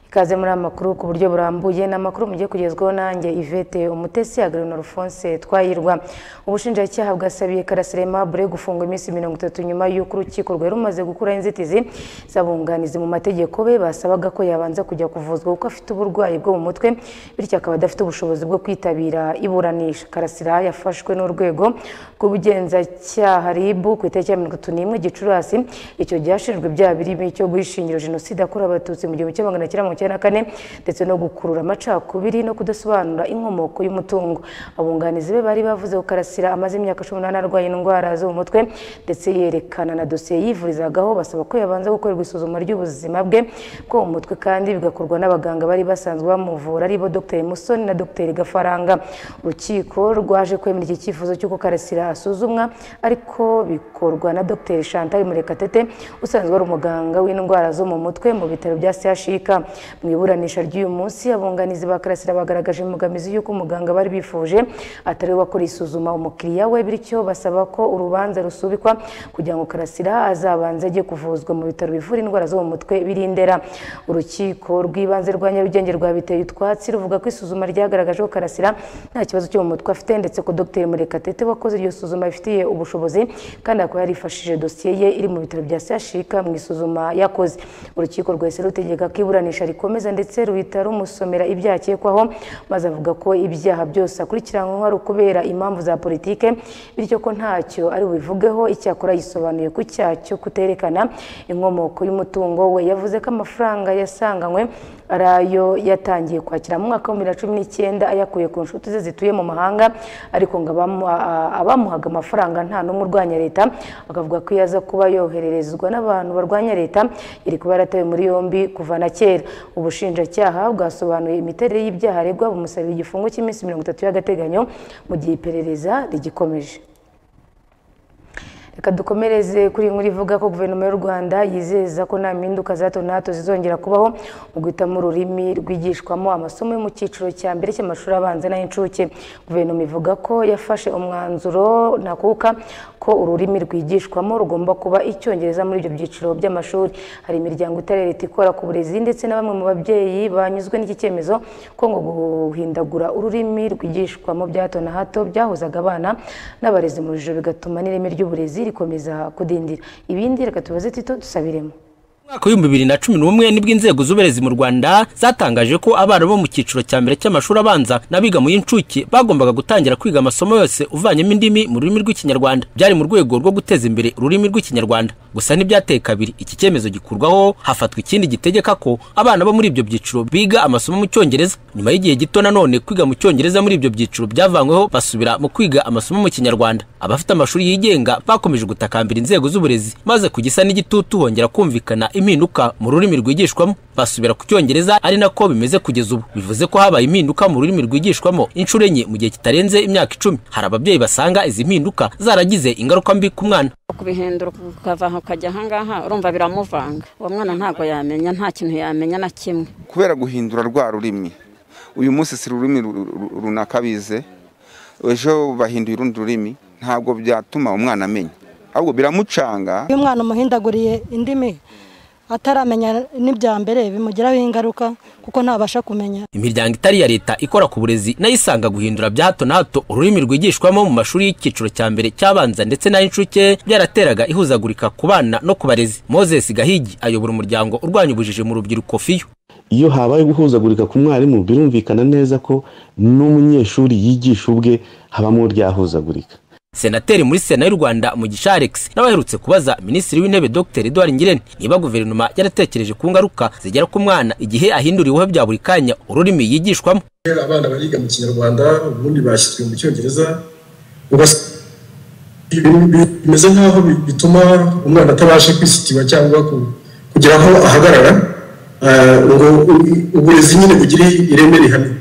Ikaze muri amakuru ku buryo burambuye ni amakuru mugiye kugezwaho nanjye Yvette Umutesi Agrion Alphonse Twahirwa ubushinjacyaha bwasabiye Karasira Aimable gufungwa iminsi mirongo itatu nyuma y'uko urukiko rwari rumaze gukuraho inzitizi z'abunganizi mu mategeko be basabaga ko yabanza kujya kuvuzwa kuko afite uburwayi bwo mu mutwe bityo akaba adafite ubushobozi bwo kwitabira iburanisha Karasira yafashwe n'urwego rw'ubugenzacyaha RIB ku itariki ya mirongo itatu n'imwe Gicurasi icyo ryashinjwe ibyaha birimo icyo guhishingira jenoside yakorewe Abatutsi mu gihumbi kimwe magana cyenda mirongo icyenda na kane ndetse no gukurura amacakubiri no kudasobanura inkomoko y'umutungo abunganizi be bari bavuze ko Karasira amaze imyaka cumi n'umunani arwaye indwara zo mu mutwe ndetse yerekana na dosiye yivurizagaho basaba ko yabanza gukorerwa isuzuma ry'ubuzima bwe bwo mu mutwe kandi bigakorwa n'abaganga bari basanzwe bamuvura aribo Dr Musoni na Dr Gafaranga urukiko rwaje kwemera iki cyifuzo cy'uko Karasira asuzumwa ariko bikorwa na Dr Chantal Murekatete usanzwe ari umuganga w'indwara zo mu mutwe mu bitaro bya CHUK mu iburanisha ry'uyu munsi abunganizi ba karasira bagaragaje imbogamizi y'uko umuganga bari bifuje atari we wakora isuzuma umukiriya we bityo basaba ko urubanza rusubikwa kugira ngo karasira azabanze ajye kuvuzwa mu bitaro bivura indwara zo mu mutwe birindera urukiko rw'ibanze rwa nyarugenge rwabiteye utwatsi ruvuga ko isuzuma ryagaragaje ko karasira nta kibazo cyo mu mutwe afite ndetse ko dr murekatete wakoze iryo suzuma rifitiye ubushobozi kandi akaba yarifashije dosiye ye iri mu bitaro bya sashika mu isuzuma yakoze urukiko rwahise rutegeka ko iburanisha rikomeza ndetse ruhita rumusomera ibyaha akekwaho maze avuga ko ibyaha byose akurikiranyweho ari ukubera impamvu za politike bityo ko ntacyo ari bubivugeho icyakora yisobanuye ku cyaha cyo kuterekana inkomoko y'umutungo we yavuze ko amafaranga yasanganywe ari ayo yatangiye kwakira mu mwaka wa bibiri na cumi n'icyenda ayakuye ku nshuti ze zituye mu mahanga ariko ngo abamuhaga amafaranga nta n'umwe urwanya leta akavuga ko iyo aza kuba yohererezwa n'abantu barwanya leta iri kuba yaratawe muri yombi kuva na kera ubushinjacyaha bwasobanuye imiterere y'ibyaha aregwa bumusabira igifungo cy'iminsi mirongo itatu y'agateganyo mu gihe iperereza rigikomeje reka dukomereze kuri inkuru ivuga ko guverinoma y'u rwanda yizeza ko nta mpinduka za hato na hato zizongera kubaho mu guhitamo ururimi rwigishwamo amasomo yo mu cyiciro cya mbere cy'amashuri abanza n'ay'incuke guverinoma ivuga ko yafashe umwanzuro ntakuka ko ururimi rwigishwamo rugomba kuba icyongereza muri ibyo byiciro by'amashuri hari imiryango itari leta ikora ku burezi ndetse na bamwe mu babyeyi banyuzwe n'iki cyemezo ko ngo guhindagura ururimi rwigishwamo bya hato na hato byahuzaga abana n'abarezi mu rujijo bigatuma n'ireme ry'uburezi rikomeza kudindira ibindi reka tubaze tito dusabiremo mwaka w'ibihumbi bibiri na cumi n'umwe nibwo inzego z'uburezi mu rwanda zatangaje ko abana bo mu cyiciro cya mbere cy'amashuri abanza n'abiga mu y'incuke bagombaga gutangira kwiga amasomo yose uvanyemo indimi mu rurimi rw'ikinyarwanda byari mu rwego rwo guteza imbere ururimi rw'ikinyarwanda gusa ntibyateye kabiri iki cyemezo gikurwaho hafatwa ikindi gitegeka ko abana bo muri ibyo byiciro biga amasomo mu cyongereza nyuma y'igihe gito nanone kwiga mu cyongereza muri ibyo byiciro byavanyweho basubira mu kwiga amasomo mu kinyarwanda abafite amashuri yigenga bakomeje gutakambira inzego z'uburezi maze kugisa n'igitutu hongera kumvikana impinduka mu rurimi rwigishwamo basubira ku cyongereza ari nako bimeze kugeza ubu bivuze ko habaye impinduka mu rurimi rwigishwamo inshuro enye mu gihe kitarenze imyaka icumi hari ababyeyi basanga izi mpinduka zaragize ingaruka mbi ku mwana kubihindura ukava aho ukajya ahangaha urumva biramuvanga uwo mwana ntabwo yamenya nta kintu yamenya na kimwe kubera guhindura rwa rurimi uyu munsi si ururimi runaka bize ejo bahinduye urundi rurimi ntabwo byatuma umwana amenya ahubwo biramucanga iyo umwana umuhindaguriye indimi ataramenya n'ibya mbere bimugiraho ingaruka kuko ntabasha kumenya imiryango itari iya leta ikora ku burezi nayo isanga guhindura bya hato na hato ururimi rwigishwamo mu mashuri y'icyiciro cya mbere cy'abanza ndetse n'ay'incuke byarateraga ihuzagurika ku bana no ku barezi moses gahigi ayobora umuryango urwanya ubujiji mu rubyiruko fiyo iyo habaye guhuzagurika ku mwarimu birumvikana neza ko n'umunyeshuri yigisha ubwe habamo ryahuzagurika senateri muri sena y'u rwanda mugisha alex n'abaherutse kubaza minisitiri w'intebe dr edouard ngirente niba guverinoma yaratekereje ku ngaruka zigera ku mwana igihe ahindura ibihuha bya buri kanya ururimi yigishwamo abana bariga mu kinyarwanda ubundi bashyizwe mu cyongereza bimeze nk'aho bituma umwana atabasha kwisitiba cyangwa kugira aho ahagarara ngo uburezi nyine bugire ireme rihamye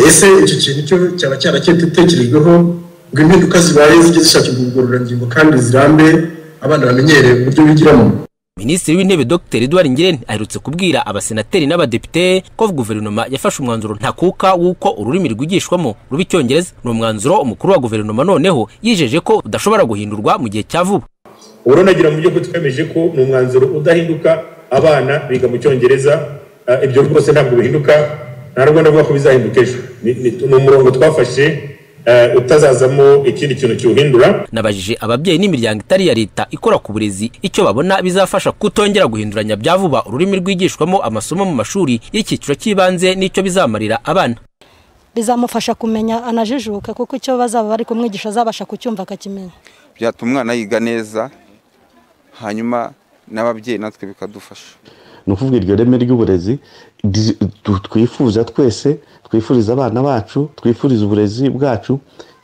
ese icyo kintu cyo cyaba cyaratekerejweho ngo impinduka zibaye zijye zishakirwa ubugororangingo kandi zirambe abana bamenyereye uburyo bigiramo minisitiri w'intebe dr edouard ngirente aherutse kubwira abasenateri n'abadepite ko guverinoma yafashe umwanzuro ntakuka w'uko ururimi rwigishwamo ruba icyongereza ni umwanzuro umukuru wa guverinoma noneho yijeje ko udashobora guhindurwa mu gihe cya vuba urunagira mu byo twemeje ko ni umwanzuro udahinduka abana biga mu cyongereza Ah, ibyo rwose ntabwo bihinduka ntabwo navuga ko bizahinduka ejo Ni- ni- ni umurongo twafashe ah, utazazamo ikindi kintu kiwuhindura nabajije ababyeyi n'imiryango itari iya leta ikora ku burezi icyo babona bizafasha kutongera guhinduranya bya vuba ururimi rwigishwamo amasomo mu mashuri y'icyiciro cy'ibanze n'icyo bizamarira abana bizamufasha kumenya anajijuka kuko icyo bazaba bari kumwigisha azabasha kucyumva akakimenya byatuma umwana yiga neza hanyuma n'ababyeyi natwe bikadufasha ni ukuvuga iryo reme ry'uburezi di- tu- twifuza twese twifuriza abana bacu twifuriza uburezi bwacu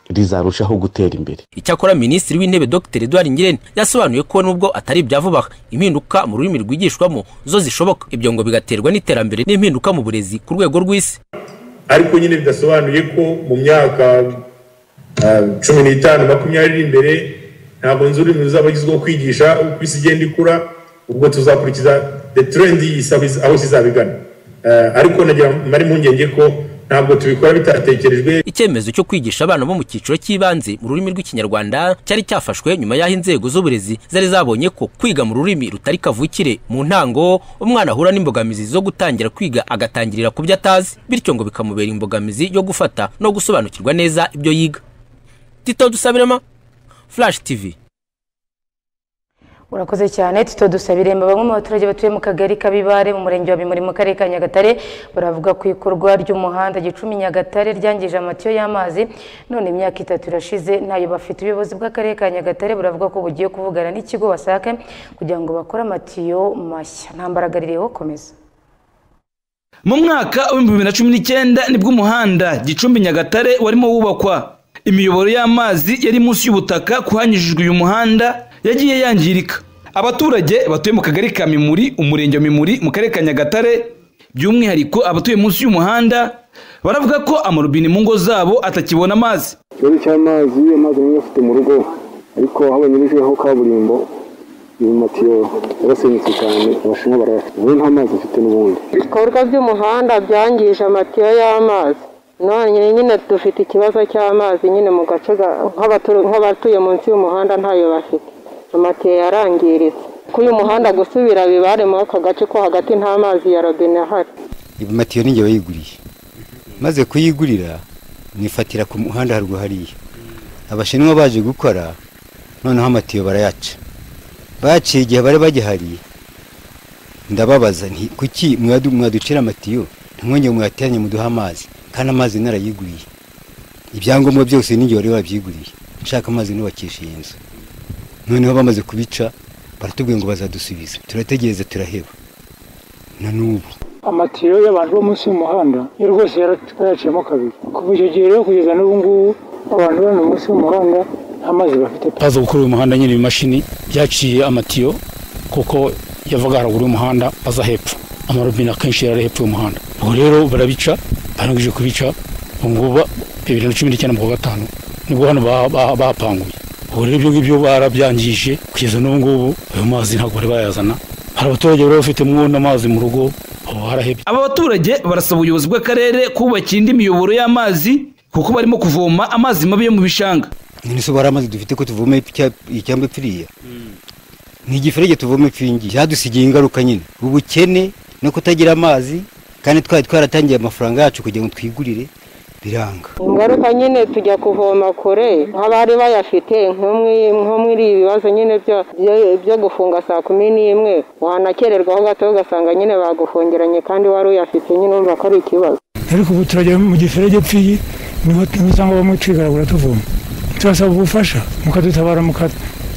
rizarushaho gutera imbere icyakora minisitiri w'intebe dr edouard ngirente yasobanuye ko nubwo atari ibya vuba aha, impinduka mu rurimi rwigishwamo zo zishoboka ibyo ngo bigaterwa n'iterambere n'impinduka mu burezi ku rwego rw'isi ariko nyine bidasobanuye ko mu myaka ah, cumi n'itanu makumyabiri iri imbere ntabwo nzi ururimi ruzaba agezweho kwigisha uko isi igenda ikura ubwo tuzakurikiza the trend isaba iz- aho kizabigana ariko nagira mari impungenge ko ntabwo tubikora bitatekerejwe icyemezo cyo kwigisha abana bo mu cyiciro cy'ibanze mu rurimi rw'ikinyarwanda cyari cyafashwe nyuma y'aho inzego z'uburezi zari zabonye ko kwiga mu rurimi rutari kavukire mu ntango umwana ahura n'imbogamizi zo gutangira kwiga agatangirira ku byo atazi bityo ngo bikamubera imbogamizi yo gufata no gusobanukirwa neza ibyo yiga tito dusabirema flash tv urakoze cyane tito dusabiremba bamwe mu baturage batuye mu kagari k'abibare mu murenge wa bimuri mu karere ka nyagatare baravuga ku ikorwa ry'umuhanda gicumi nyagatare ryangije amatiyo y'amazi none imyaka itatu irashize ntayo bafite ubuyobozi bw'akarere ka nyagatare buravuga ko bugiye kuvugana n'ikigo wasake kugira ngo bakore amatiyo mashya ntambaraga ririho komeza mu mwaka w'ibihumbi bibiri na cumi n'icyenda nibwo umuhanda gicumbi nyagatare warimo wubakwa imiyoboro y'amazi yari munsi y'ubutaka kuhanyujijwe uyu muhanda yagiye yangirika abaturage batuye mu kagari ka mimuri umurenge wa mimuri mu karere ka nyagatare by'umwihariko abatuye munsi y'umuhanda baravuga ko amarobine mu ngo zabo atakibona amazi ikibazo cy'amazi amazi amwe afite mu rugo ariko aho banyujijeho kaburimbo ibi matiyo yarasenyutse cyane abashinwa barayafite ubu nta mazi afite n'ubundi ibikorwa by'umuhanda byangije amatiyo y'amazi none nyine dufite ikibazo cy'amazi nyine mu gace ga- nk'abatu- nk'abatuye munsi y'umuhanda ntayo bafite amatiyo yarangiritse k'uyu muhanda gusubira bibare muri aka gace ko hagati nta mazi ya robine ahari ibi matiyo ni njye wayiguriye maze kuyigurira nifatira ku muhanda haruguru hariya abashinwa baje gukora noneho amatiyo barayaca baciye igihe bari bagihari ndababaza nti kuki mwadu- mwaducira amatiyo ntimwongere muyateranye muduhe amazi kandi amazi narayiguriye ibyangombwa byose n'ingihe wari wabyiguriye nshaka amazi nubakisha iyi nzu noneho bamaze kubica baratubwiye ngo bazadusubiza turategereza turaheba na n'ubu amatiyo y'abantu bo munsi y'umuhanda yo rwose yaraciyemo kabiri kuva icyo gihe rero kugeza n'ubu ngubu abantu bari munsi y'umuhanda nta mazi bafite pe baza gukora uyu muhanda nyine ibimashini byaciye amatiyo kuko yavaga haruguru y'umuhanda aza hepfo amarobine akenshi yari ari hepfo y'umuhanda ubwo rero barabica barangije kubica ubu ngubu ba- bibiri na cumi n'icyenda mu kwa gatanu nibwo hano ba- ba- bahapanguye ubu rero ibyo ngibyo barabyangije kugeza n'ubu ngubu ayo mazi ntabwo bari bayazana hari abaturage bari bafite mwundi amazi mu rugo ubu harahebye aba baturage barasaba ubuyobozi bw'akarere kubakira indi miyoboro y'amazi kuko barimo kuvoma amazi mabi yo mu bishanga ni nso bari amazi dufite ko tuvoma icyamba ipfiriya ni igiferege tuvoma ipfingi cyadusigiye ingaruka nyine ubukene no kutagira amazi kandi twari twaratangiye amafaranga yacu kugira ngo twigurire biranga ingaruka nyine tujya kuvoma kure nk'abari bayafite nko muri- nko muri ibi bibazo nyine byo- byo- byo gufunga saa kumi n'imwe wanakererwaho gato ugasanga nyine bagufungiranye kandi wari uyafite nyine wumva ko ari ikibazo ariko ubu turajya mu giferege pfiyi niho niho usanga bamwe twigaragura tuvoma turasaba ubufasha mukadutabara muka-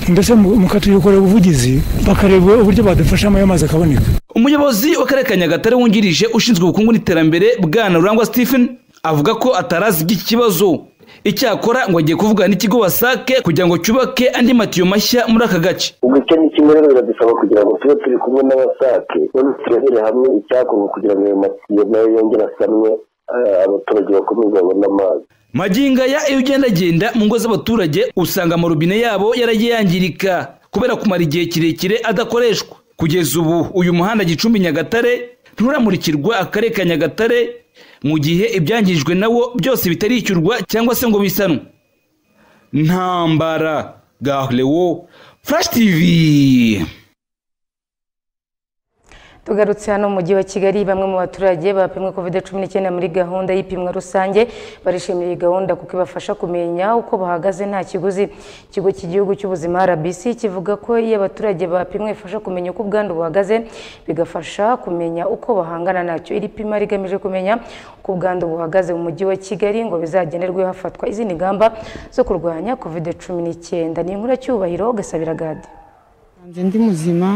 mbese mu- mukatuyokorera ubuvugizi bakareba uburyo badufashamo ayo mazi akaboneka umuyobozi w'akarere ka nyagatare wungirije ushinzwe ubukungu n'iterambere bwana rurangwa stephen avuga ko atarazi iby'iki kibazo icyakora ngo agiye kuvugana n'ikigo wasake kugira ngo cyubake andi matiyo mashya muri aka gace ubukene kimwe rero biradusaba kugira ngo tube turi kumwe n'abasake noneho turebere hamwe icyakorwa kugira ngo ayo matiyo nayo yongere asanwe eh, abaturage bakomeze babone amazi magingaya iyo ugendagenda mu ngo z'abaturage usanga amarobine yabo yaragiye yangirika kubera kumara igihe kirekire adakoreshwa kugeza ubu uyu muhanda gicumbi nyagatare nturamurikirwa akarere ka nyagatare mu gihe ibyangijwe nawo byose bitarishyurwa cyangwa se ngo bisanwe ntambara gahurewo furashi tivi tugarutse hano mu mujyi wa kigali bamwe mu baturage bapimwe covid cumi n'icyenda muri gahunda y'ipimwa rusange barishimiye iyi gahunda kuko ibafasha kumenya uko bahagaze nta kiguzi ikigo cy'igihugu cy'ubuzima rbc kivuga ko iyo abaturage bapimwe bifasha kumenya uko ubwandu buhagaze bigafasha kumenya uko bahangana nacyo iri pima rigamije kumenya uko ubwandu buhagaze mu mujyi wa kigali ngo bizagenerwe hafatwa izindi ngamba zo kurwanya covid cumi n'icyenda ni inkuru cyubahiro gasabira gade nsanze ndi muzima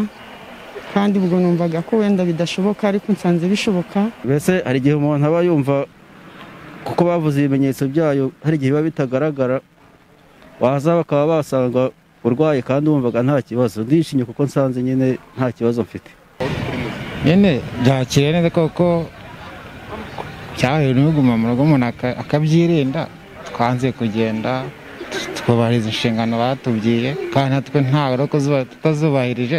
kandi ubwo numvaga ko wenda bidashoboka ariko nsanze bishoboka mbese hari igihe umuntu aba yumva kuko bavuze ibimenyetso byayo hari igihe biba bitagaragara waza bakaba basanga urwaye kandi wumvaga nta kibazo ndishimye kuko nsanze nyine nta kibazo mfite nyine byakiriye neza koko cyahewe n'ubuguma mu rugo umuntu aka- akabyirinda twanze kugenda twubahiriza inshingano batubwiye kandi natwe nta rokozi tutazubahirije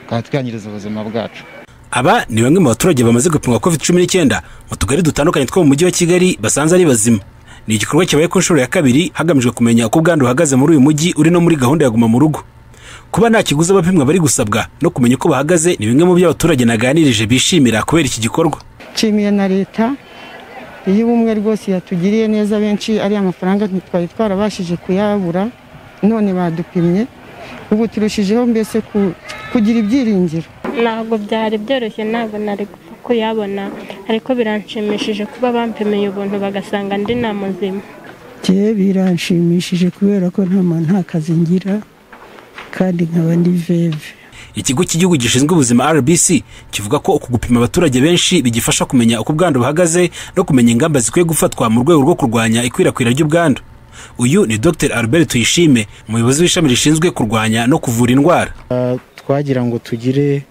tukaba twiyangiriza ubuzima bwacu aba ni bamwe mu baturage bamaze gupimwa covid cumi n'icyenda mu tugari dutandukanye two mu mujyi wa kigali basanze ari bazima ni igikorwa kibaye ku nshuro ya kabiri hagamijwe kumenya uko ubwandu buhagaze muri uyu mujyi uri no muri gahunda ya guma mu rugo kuba nta kiguzi abapimwa bari gusabwa no kumenya uko bahagaze ni bimwe mu byo abaturage naganirije bishimira kubera iki gikorwa nshimiye na leta iyo ubumwe rwose yatugiriye neza benshi ariya mafaranga ntitwari twarabashije kuyabura none badupimye ubu turushijeho mbese ku- kugira ibyiringiro ntabwo byari byoroshye ntabwo nari gupfa kuyabona ariko biranshimishije kuba bampimiye ubuntu bagasanga ndi nta muzima njyewe biranshimishije kubera ko nta muntu nta kazi ngira kandi nkaba ndi veve ikigo cy'igihugu gishinzwe ubuzima rbc kivuga ko uku gupima abaturage benshi bigifasha kumenya uko ubwandu buhagaze no kumenya ingamba zikwiye gufatwa mu rwego rwo kurwanya ikwirakwira ry'ubwandu uyu ni dr albert tuyishime umuyobozi w'ishami rishinzwe kurwanya no kuvura indwara Ah, twagira ngo tugire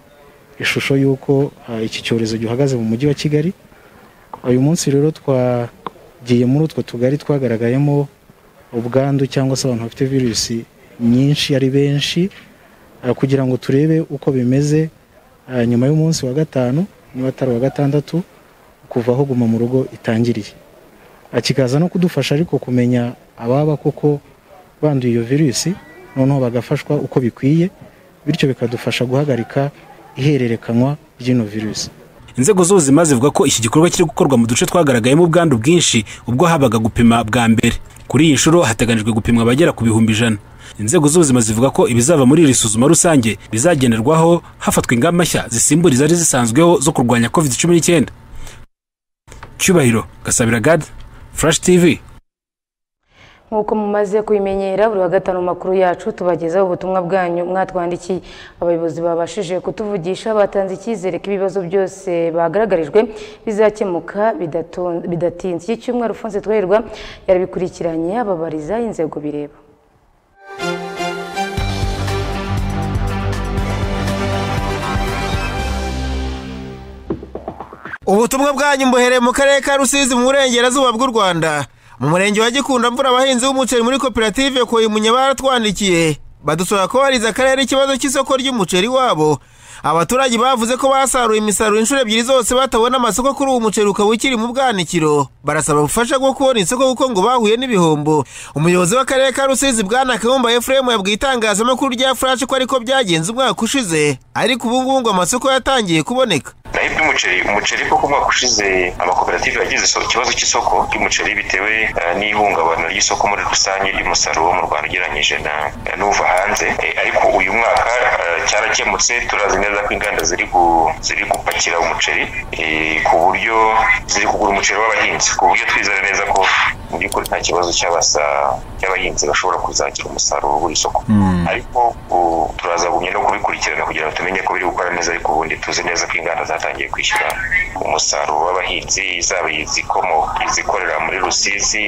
ishusho y'uko ah, iki cyorezo gihagaze mu mujyi wa kigali uyu munsi rero twagiye muri utwo tugari twagaragayemo ubwandu cyangwa se abantu bafite virusi nyinshi ari benshi ah, kugira ngo turebe uko bimeze ah, nyuma y'umunsi wa gatanu niba atari uwa gatandatu kuva aho guma mu rugo itangiriye Ah, kikaza no kudufasha ariko kumenya ababa koko banduye iyo virusi noneho bagafashwa uko bikwiye bityo bikadufasha guhagarika ihererekanywa ry'ino virusi inzego z'ubuzima zivuga ko iki gikorwa kiri gukorwa mu duce twagaragayemo ubwandu bwinshi ubwo habaga gupima bwa mbere kuri iyi nshuro hateganijwe gupimwa abagera ku bihumbi ijana inzego z'ubuzima zivuga ko ibizava muri iri suzuma rusange bizagenerwaho hafatwa ingamba nshya zisimbura izari zisanzweho zo kurwanya covid cumi n'icyenda cyubahiro gasabira gad furashi tivi nk'uko mumaze kubimenyera buri wa gatanu mu makuru yacu tubagezaho ubutumwa bwanyu mwatwandikiye abayobozi babashije kutuvugisha batanze icyizere ko ibibazo byose bagaragarijwe bizakemuka bidaton- bidatinze iki cyumweru fonse twerwa yarabikurikiranye ababariza inzego bireba ubutumwa bwanyu mbuhereye mu karere ka rusizi mu burengerazuba bw'u rwanda mu murenge wa gikunda mvura abahinzi b'umuceri muri koperative koyimunye baratwandikiye badusaba ko wariza akarere ikibazo cy'isoko ry'umuceri wabo abaturage bavuze ko basaruye imisaruro inshuro ebyiri zose batabona amasoko kuri uwo muceri ukaba ukiri mu bwanikiro barasaba ubufasha bwo kubona isoko kuko ngo bahuye n'ibihombo umuyobozi w'akarere ka rusizi bwana kayumba efuremu yabwiye itangazamakuru rya furashi ko ariko byagenze umwaka ushize ariko ubu ngubu ngo amasoko yatangiye kuboneka naho iby'umuceri umuceri koko umwaka ushize amakoperative yagize iso- ikibazo cy'isoko ry'umuceri bitewe eh, n'ihungabana ry'isoko muri rusange ry'umusaruro wo mu rwanda ugereranyije na- eh, n'uva hanze Eh, ariko uyu mwaka eh, cyarakemutse turazi neza ko inganda ziri gu- ziri gupakira umuceri eh, ku buryo ziri kugura umuceri w'abahinzi ku buryo twizera neza ko mu by'ukuri nta kibazo cy'abasa cy'abahinzi bashobora kuzagira umusaruro w'iri soko Mm. ariko u- turazagumye no kubikurikirana kugira ngo tumenye ko biri gukora neza ariko ubundi tuzi neza ko inganda zatangiye kwishyura umusaruro w'abahinzi zaba izikomoka izikorera muri rusizi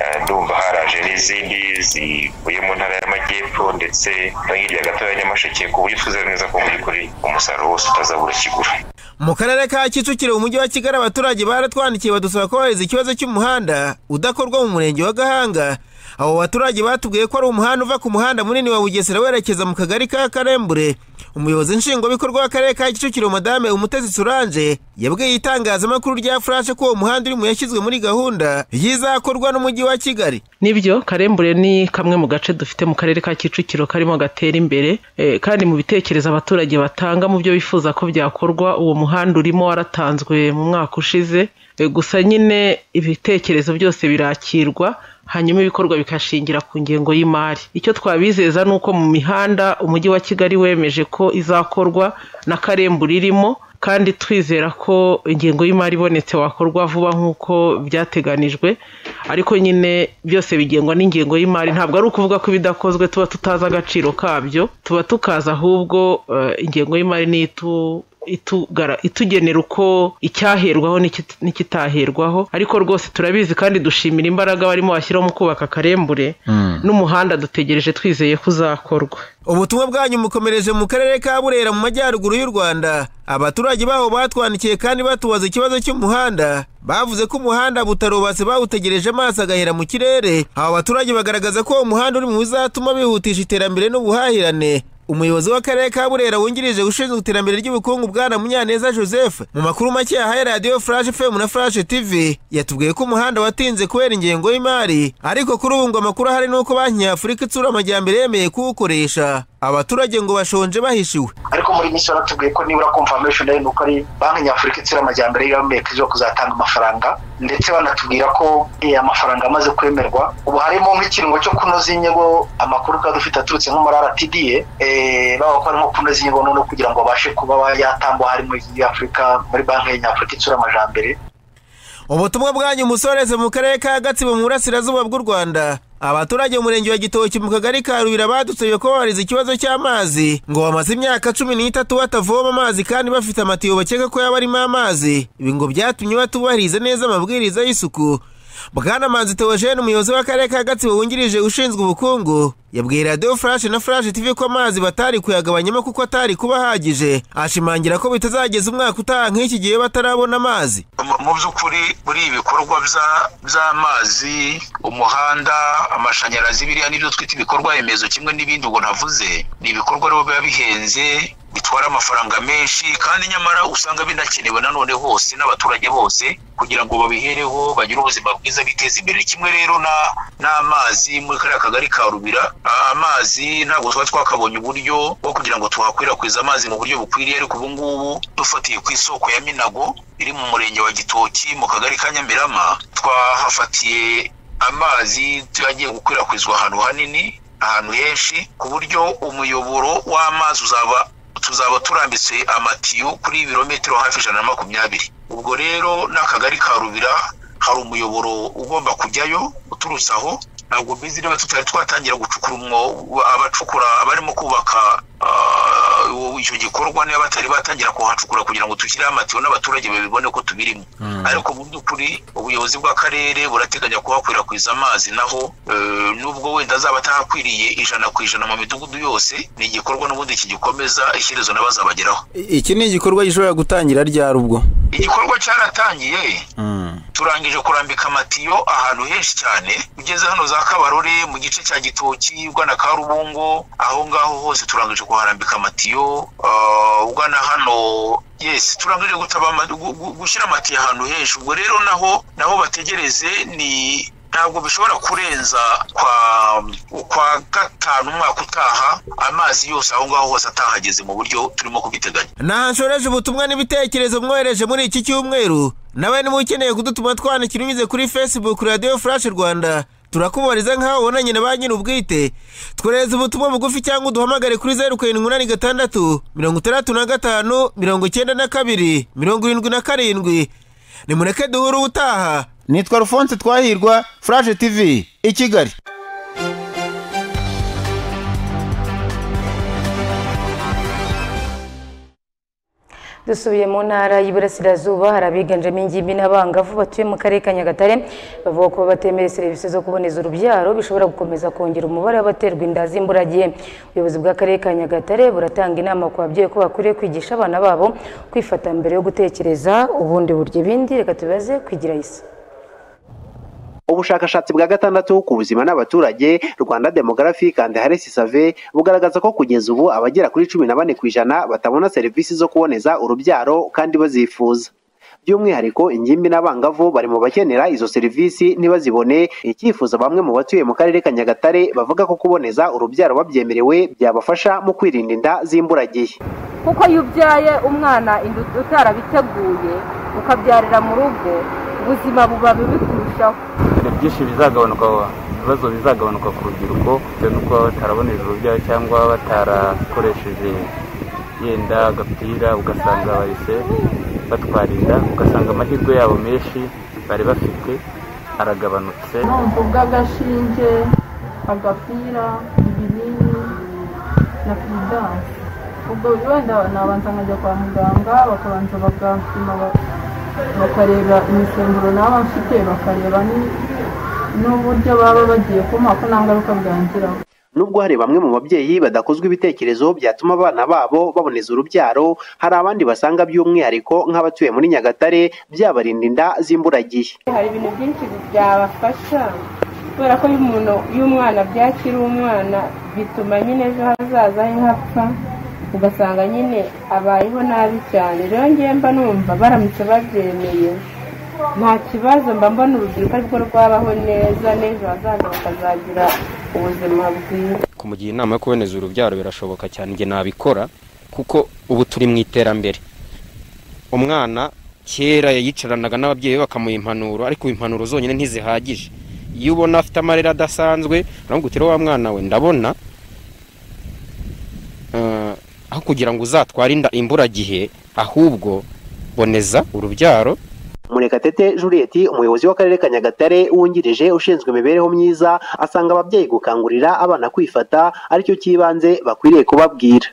eh, ndumva haraje n'izindi zivuye mu ntara y'amajyepfo ndetse no hirya gato ya nyamasheke ku buryo twizera neza ko mu by'ukuri umusaruro wose utazabura kigura mu karere ka kicukiro mu mujyi wa kigali abaturage baratwandikiye badusaba ko baheza ikibazo cy'umuhanda udakorwa mu murenge wa gahanga abo baturage batubwiye ko ari umuhanda uva ku muhanda munini wa bugesera werekeza mu kagari ka karembure umuyobozi nshingwabikorwa w'akarere ka kicukiro madame umutesi solange yabwiye itangazamakuru rya furashe ko uwo muhanda uri mu yashyizwe muri gahunda y'izakorwa n'umujyi wa kigali nibyo karembure ni kamwe mu gace dufite mu karere ka kicukiro karimo gatera imbere Eh, kandi mu bitekerezo abaturage batanga mu byo bifuza ko byakorwa uwo muhanda urimo waratanzwe mu mwaka ushize Eh, gusa nyine ibitekerezo byose birakirwa hanyuma ibikorwa bigashingira ku ngengo y'imari icyo twabizeza ni uko mu mihanda umujyi wa kigali wemeje ko izakorwa na karembure irimo kandi twizera ko ingengo y'imari ibonetse wakorwa vuba nk'uko byateganijwe ariko nyine byose bigengwa n'ingengo y'imari ntabwo ari ukuvuga ko ibidakozwe tuba tutazi agaciro kabyo tuba tukazi ahubwo eh, ingengo y'imari niyo itu- itugara- itugenera uko icyaherwaho n'ikit- n'ikitaherwaho ariko rwose turabizi kandi dushimira imbaraga barimo bashyiraho mu kubaka akarembure n'umuhanda dutegereje twizeye ko uzakorwa ubutumwa bwanyu mukomereje mu karere ka burera mu majyaruguru y'u rwanda abaturage baho batwandikiye kandi batubaza ikibazo cy'umuhanda bavuze ko umuhanda butarubatse bawutegereje amaso agahera mu kirere aba baturage bagaragaza ko uwo muhanda uri mu bizatuma bihutisha iterambere n'ubuhahirane umuyobozi w'akarere ka burera wungirije ushinzwe iterambere ry'ubukungu bwana munyaneza joseph mu makuru make yahaye radiyo furashe fm na furashe tv yatubwiye ko umuhanda watinze kubera ingengo y'imari ariko kuri ubu ngo amakuru ahari ni uko banki nyafurika itsura amajyambere yemeye kuwukoresha abaturage ngo bashonje bahishiwe ariko muri iyi minsi baratubwiye ko nibura confirmation ari nuko ari banki nyafurika itsura amajyambere yomeye ko izo kuzatanga amafaranga ndetse banatubwira ko eh, amafaranga amaze kwemerwa ubu harimo nk'ikirungo cyo kunoza inyigo amakuru twari dufite aturutse nko muri rtda eh, bavuga ko harimo kunoza inyigo noneho kugira ngo babashe kuba yatangwa harimo afurika muri banki nyafurika itsura amajyambere ubutumwa bwanyu musoreze mu karere ka gatsibo mu burasirazuba bw'u rwanda abaturage mu murenge wa gitoki mu kagari ka rubira badutse ko babariza ikibazo cy'amazi ngo bamaze imyaka cumi n'itatu batavoma amazi kandi bafite amatiyo bakeka ko yaba arimo amazi ibi ngo byatumye batubahiriza neza amabwiriza y'isuku bwana manzi theogene umuyobozi w'akarere ka gatsibo wungirije ushinzwe ubukungu yabwiye radiyo furashe na furashe tv ko amazi batari kuyagabanyamo kuko atari kuba ahagije ashimangira ko bitazageza umwaka utaha nk'iki gihe batarabona amazi mu by'ukuri muri ibi bikorwa bya- by'amazi umuhanda amashanyarazi biriya nibyo twita ibikorwa remezo kimwe n'ibindi ubwo navuze ni ibikorwa rero biba bihenze bitwara amafaranga menshi kandi nyamara usanga binakenewe nanone hose n'abaturage bose kugira ngo babihereho bagire ubuzima bwiza biteze imbere kimwe rero na- n'amazi muri kariya kagari ka rubira a- amazi ntabwo tuba twakabonye uburyo bwo kugira ngo tuhakwirakwize amazi mu buryo bukwiriye ariko ubu ngubu dufatiye ku isoko ya minago iri mu murenge wa gitoki mu kagari ka nyamirama twahafatiye amazi yagiye gukwirakwizwa ahantu hanini ahantu henshi ku buryo umuyoboro w'amazi uzaba tuzaba turambitse amatiyo kuri ibirometero hafi ijana na makumyabiri ubwo rero n'akagari ka rubira hari umuyoboro ugomba kujyayo uturutse aho ntabwo mbizi niba tutari twatangira gucukura umwobo abacukura abarimo kubaka ah, ubu- icyo gikorwa niba batari batangira kuhacukura kugira ngo dushyireho amatiyo n'abaturage babibone ko tubirimo ariko mu by'ukuri ubuyobozi bw'akarere burateganya kuhakwirakwiza amazi naho eh, nubwo wenda azaba atahakwiriye ijana ku ijana mu midugudu yose ni igikorwa n'ubundi kigikomeza ishyirezo n'abazabageraho iki ni igikorwa gishobora gutangira ryari ubwo igikorwa cyaratangiye turangije kurambika amatiyo ahantu henshi cyane ugeze hano za kabarore mu gice cya gitoki ugana karubungo aho ngaho hose turangije kuharambika amatiyo ah, ugana hano yes turangije gutaba ama- gu- gu- gushyira amatiyo ahantu henshi ubwo rero naho naho bategereze ni ntabwo bishobora kurenza kwa kwa gatanu umwaka utaha amazi yose aho ngaho hose atahageze mu buryo turimo kubiteganya naho nshoreje ubutumwa n'ibitekerezo mwohereje muri iki cyumweru nawe niba ukeneye kudutuma twandikira unyuze kuri facebook radiyo furashe rwanda turakubariza nk'aho ubonanye na ba nyiri ubwite twohereza ubutumwa bugufi cyangwa uduhamagare kuri zeru karindwi umunani gatandatu mirongo itandatu na gatanu mirongo icyenda na kabiri mirongo irindwi na karindwi nimureke duhure ubutaha nitwa rufonse twahirwa furashe tv i kigali dusubiye mu ntara y'iburasirazuba hari abiganjemo ingimbi n'abangavu batuye mu karere ka nyagatare bavuga ko batemera serivisi zo kuboneza urubyaro bishobora gukomeza kongera umubare w'abaterwa inda z'imburagihe ubuyobozi bw'akarere ka nyagatare buratanga inama ku babyeyi ko bakwiriye kwigisha abana babo kwifata mbere yo gutekereza ubundi burya ibindi reka tubibaze kwigira isa ubushakashatsi bwa gatandatu ku buzima n'abaturage rwanda demographic and health survey bugaragaza ko kugeza ubu abagera kuri cumi na bane ku ijana batabona serivisi zo kuboneza urubyaro kandi bazifuza by'umwihariko ingimbi n'abangavu bari mu bakenera izo serivisi ntibazibone icyifuzo bamwe mu batuye mu karere ka nyagatare bavuga ko kuboneza urubyaro babyemerewe byabafasha mu kwirinda inda z'imburagihe kuko iyo ubyaye umwana inda utarabiteguye ukabyarira mu rugo ubuzima buba bubi kurushaho ibintu byinshi bizagabanuka ibibazo bizagabanuka ku rubyiruko bitewe n'uko baba batarabonera urubyaro cyangwa batarakoresheje yenda agapira ugasanga bahise batwara inda ugasanga amahirwe yabo menshi bari bafite aragabanutse n'ubu bw'agashinge agapira ibinini na piridanse ubwo wenda nabanza nkajya kwa muganga bakabanza bagapima bakareba imisemburo naba mfite bakareba n'uburyo baba bagiye kumuha ko nta ngaruka bwangiraho nubwo hari bamwe mu babyeyi badakozwa ibitekerezo byatuma abana babo baboneza urubyaro hari abandi basanga by'umwihariko nk'abatuye muri nyagatare byabarinda inda z'imburagihe hari ibintu byinshi byabafasha kubera ko iyo umuntu iyo umwana byakira umwana bituma nyine ejo hazaza he hapfa ugasanga nyine abayeho nabi cyane rero ngewe mba numva baramutse babyemeye nta kibazo mba mbona urubyiruko ariko rwabaho neza n'ejo hazaza bakazagira ubuzima bwiza kumugira inama yo kuboneza urubyaro birashoboka cyane njye nabikora kuko ubu turi mu iterambere umwana kera yicaranaga n'ababyeyi be bakamuha impanuro ariko impanuro zonyine ntizihagije iyo ubona afite amarira adasanzwe uramubwira uti wa mwana we ndabona aho kugira ngo uzatware inda imburagihe ahubwo boneza urubyaro murekatete juliette umuyobozi w'akarere ka nyagatare wungirije ushinzwe imibereho myiza asanga ababyeyi gukangurira abana kwifata aricyo cy'ibanze bakwiriye kubabwira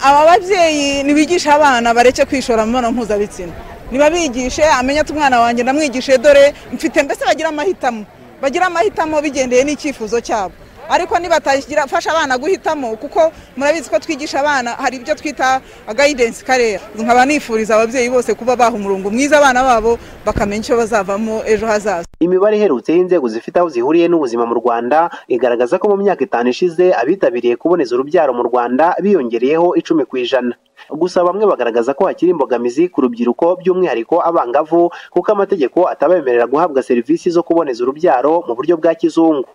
aba babyeyi nibigisha abana bareke kwishora mu mibonano mpuzabitsina niba bigishe amenya ati umwana wanjye ndamwigishije dore mfite mbese bagira amahitamo bagira amahitamo bigendeye n'icyifuzo cyabo ariko nibatagira fasha abana guhitamo kuko murabizi ko twigisha abana hari ibyo twita guidance career nkaba nifuriza ababyeyi bose kuba baha umurongo mwiza abana babo bakamenya icyo bazavamo ejo hazaza imibare iherutse y'inzego zifite aho zihuriye n'ubuzima mu rwanda igaragaza ko mu myaka itanu ishize abitabiriye kuboneza urubyaro mu rwanda biyongereyeho icumi ku ijana gusa bamwe bagaragaza ko hakiri imbogamizi ku rubyiruko by'umwihariko abangavu kuko amategeko atabemerera guhabwa serivisi zo kuboneza urubyaro mu buryo bwa kizungu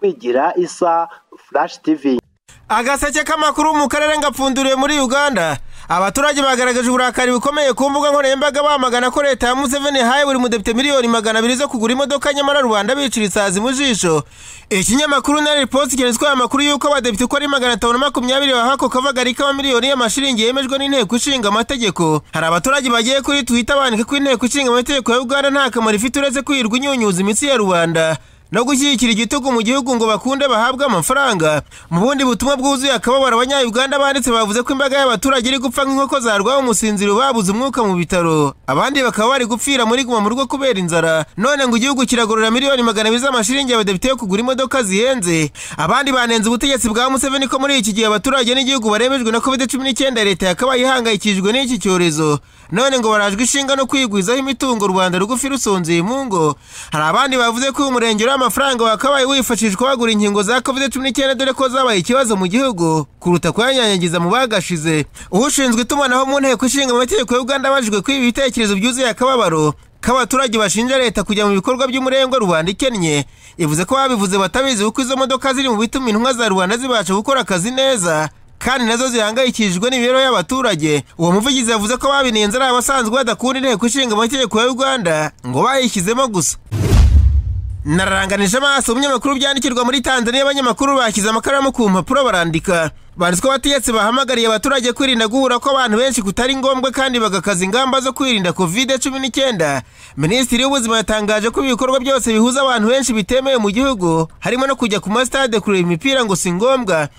kwigira isa flash tv agaseke k'amakuru mu karere ngapfunduriwe muri uganda abaturage bagaragaje uburakari bukomeye ku mbuga nkoranyambaga bamagana ko leta ya museveni yahaye buri mudepite miliyoni magana abiri zo kugura imodoka nyamara rubanda bicira isazi mu jisho ikinyamakuru na riposi cyanditsweho amakuru y'uko abadepite uko ari magana atanu na makumyabiri bahawe ako kavagari k'amamiliyoni y'amashiringi yemejwe n'inteko ishinga amategeko hari abaturage bagiye kuri twita bandika ko inteko ishinga amategeko ya uganda nta kamaro ifite uretse kwirirwa inyunyuza imitsi ya rubanda no gushyigikira igitugu mu gihugu ngo bakunde bahabwe amafaranga mu bundi butumwa bwuzuye akababaro abanyayuganda banditse bavuze ko imbaga y'abaturage iri gupfa nk'inkoko zarwaye umusinziro babuze umwuka mu bitaro abandi bakaba bari gupfira muri guma mu rugo kubera inzara none ngo igihugu kiragorora miliyoni magana abiri z'amashiringi abadepite yo kugura imodoka zihenze abandi banenze ubutegetsi bwa museveni ko muri iki gihe abaturage n'igihugu baremejwe na covid cumi n'icyenda leta yakabaye ihangayikishijwe n'iki cyorezo none ngo barajwe ishinga no kwigwizaho imitungo rubanda rugufi rusonzeye mu ngo hari abandi bavuze ko uyu murenge uriho amafaranga wakabaye wifashishwa wagura inkingo za covid cumi n'icyenda dore ko zabaye ikibazo mu gihugu kuruta kuyanyanyagiza mu bagashize ushinzwe itumanaho mu nteko ishinga amategeko y'uganda abajijwe kwiba ibitekerezo byuzuye akababaro k'abaturage bashinja leta kujya mu bikorwa by'umurengwa rubanda ikennye ivuze ko babivuze batabizi kuko izo modoka ziri mu bituma intumwa za rubanda zibasha gukora akazi neza kandi nazo zihangayikishijwe n'imibereho y'abaturage uwo muvugizi yavuze ko babinenze ari abasanzwe badakunda inteko ishinga amategeko ya uganda ngo bayishyizemo gusa nararanganije amaso umunyamakuru byandikirwa muri tanzania abanyamakuru bashyize amakaramu ku mpapuro barandika banditswe abategetsi bahamagariye abaturage kwirinda guhura kw'abantu benshi kutari ngombwa kandi bagakaza ingamba zo kwirinda kovide cumi n'icyenda minisitiri w'ubuzima yatangaje ko ibikorwa byose bihuza abantu benshi bitemewe mu gihugu harimo no kujya ku masitade kureba imipira ngo si ngombwa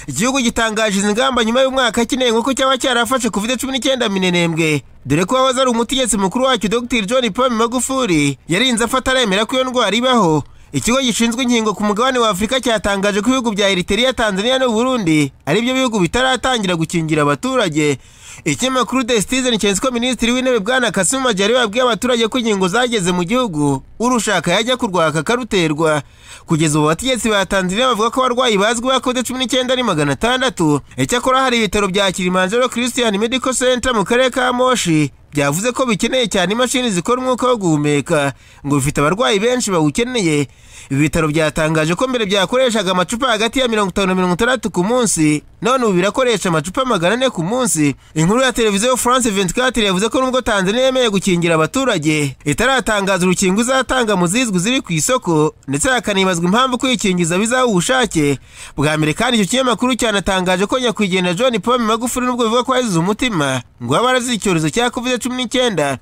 igihugu gitangaje izi ngamba nyuma y'umwaka akeneye nk'uko cyaba cyarafashe kovide cumi n'icyenda minenembwe dore ko wahoze ari umutegetsi mukuru wacyo dr john paul magufuli yarinze afata aremera ko iyo ndwara ibaho ikigo gishinzwe inkingo ku mugabane wa afurika cyatangaje ko ibihugu bya eriteriya tanzania n'uburundi ari byo bihugu bitaratangira gukingira abaturage ikinyamakuru de citizen cyanditse ko minisitiri w'intebe bwana kasimu majyari yabwiye abaturage ko inkingo zageze mu gihugu urushaka yajya kurwaka akaruterwa kugeza ubu abategetsi ba tanzania bavuga ko abarwayi bazwi bakoze cumi n'icyenda ni magana atandatu icyakora hari ibitaro bya kilimanjaro christian medical center mu karere ka moshi byavuze ko bikeneye cyane imashini zikora umwuka wo guhumeka ngo bifite abarwayi benshi bawukeneye ibi bitaro byatangaje ko mbere byakoreshaga amacupa hagati ya mirongo itanu na mirongo itandatu ku munsi none ubu birakoresha amacupa magana ane ku munsi inkuru ya televiziyo france 24 yavuze ko nubwo tanzania yemeye gukingira abaturage itaratangaza urukingo izatanga mu zizwi ziri ku isoko ndetse hakanibazwa impamvu kwikingiza bizaba ubushake bwa mbere kandi icyo kinyamakuru cyanatangaje ko nyakwigendera john paul magufuri nubwo bivuga ko yazize umutima ngo yaba arazize icyorezo cya covid cumi n'icyenda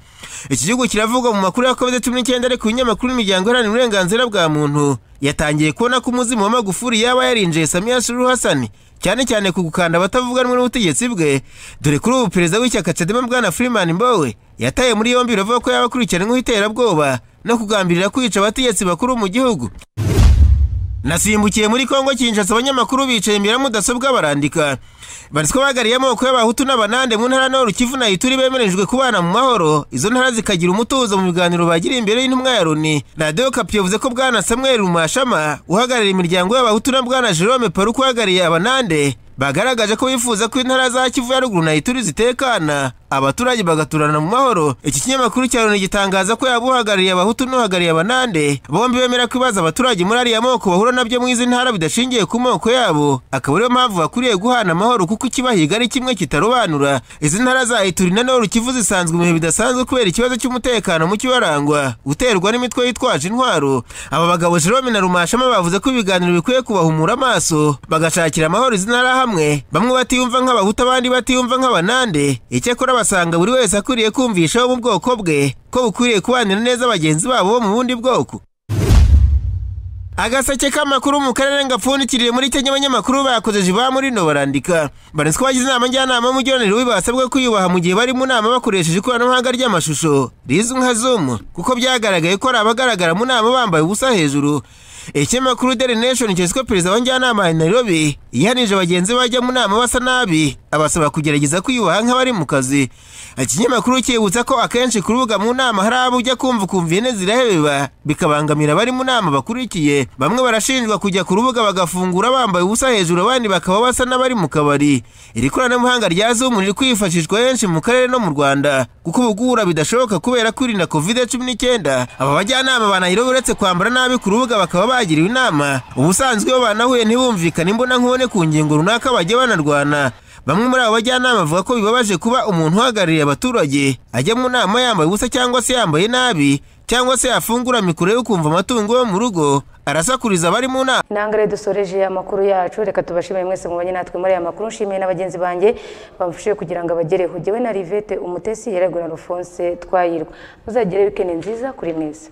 iki gihugu kiravugwa mu makuru ya covid cumi n'icyenda ariko ibinyamakuru n'imiryango iharanira uburenganzira bwa muntu yatangiye kubona ko umuzimu wa magufuri yaba yarinjiye samiya suru hasani cyane cyane ku gukanda abatavuga rumwe n'ubutegetsi bwe dore kuri ubu perezida w'ishyaka cadema bwana freeman mbowe yataye muri yombi biravuga ko yaba akurikiranyweho iterabwoba no kugambirira kwica abategetsi bakuru mu gihugu nasimbukiye muri kongo kinshasa abanyamakuru bicaye imbere ya mudasobwa barandika banditswe bagariye amoko y'abahutu n'abanande mu ntara n'uru kivu na ituri bemerejwe kubana mu mahoro izo ntara zikagira umutuzo mu biganiro bagira imbere y'intumwa ya loni radiyo kapi yavuze ko bwana samuel mumashama uhagarariye imiryango y'abahutu na bwana jerome paruku uhagarariye abanande bagaragaje ko bifuza ko intara za kivu ya ruguru na ituri zitekana abaturage bagaturana mu mahoro iki kinyamakuru cya loni gitangaza ko yaba uhagarariye abahutu n'uhagarariye abanande bombi bemera ko ibibazo abaturage muri ariya moko bahura nabyo mu izi ntara bidashingiye ku moko yabo akaba ariyo mpamvu bakwiriye guhana amahoro kuko ikibahiga ari kimwe kitarobanura izi ntara za ituri na noro kivu zisanzwe mu bihe bidasanzwe kubera ikibazo cy'umutekano mu kibarangwa uterwa n'imitwe yitwaje intwaro aba bagabo jerome na rumashama bavuze ko ibiganiro bikwiye kubahumura amaso bagashakira amahoro izi ntara hamwe bamwe batiyumva nk'abahutu abandi batiyumva nk'abanande icyakora basanga buri wese akwiriye kumvishaho mu bwoko bwe ko bukwiriye kubanira neza bagenzi babo bo mu bundi bwoko agaseke k'amakuru mu karere ngapfundikiriye muri kenya abanyamakuru bakoze ba muri no barandika baretse ko bagize inama njyanama y'umugiraniro we basabwe kwiyubaha mu gihe bari mu nama bakoresheje ikoranabuhanga ry'amashusho rizwi nka zoom kuko byagaragaye ko hari abagaragara mu nama bambaye ubusa hejuru ikinyamakuru daily nation cyose ko perezida wa njyanama ya nairobi yihanije bagenzi bajya mu nama basa nabi abasaba kugerageza kwiyubaha nk'abari mu kazi ikinyamakuru cyibutsa ko akenshi ku rubuga mu nama hari abo ujya kumva ukumva ihene zirahebeba bikabangamira abari mu nama bakurikiye bamwe barashinjwa kujya ku rubuga bagafungura bambaye ubusa hejuru abandi bakaba basa n'abari mu kabari iri koranabuhanga rya zoom riri kwifashishwa henshi mu karere no mu rwanda kuko ubugura bidashoboka kubera kwirinda covid cumi n'icyenda aba bajyanama ba nairobi uretse kwambara nabi ku rubuga bakaba bagiriwe inama ubusanzwe iyo banahuye ntibumvikane imbona nkubone ku ngingo runaka bajya banarwana bamwe muri abo bajyanama bavuga ko bibabaje kuba umuntu uhagarariye abaturage ajya mu nama yambaye ubusa cyangwa se yambaye nabi cyangwa se yafungura mikoro yo kumva amatungo yo mu rugo arasakuriza abari mu nama nangare dusoreje amakuru yacu reka tubashimire mwese mubanye natwe muri aya makuru nshimiye na bagenzi banjye bamfashije kugira ngo abagereho jyewe na rivete umutesi yeregwe na rufonse twayirwa muzagire wikendi nziza kuri mwese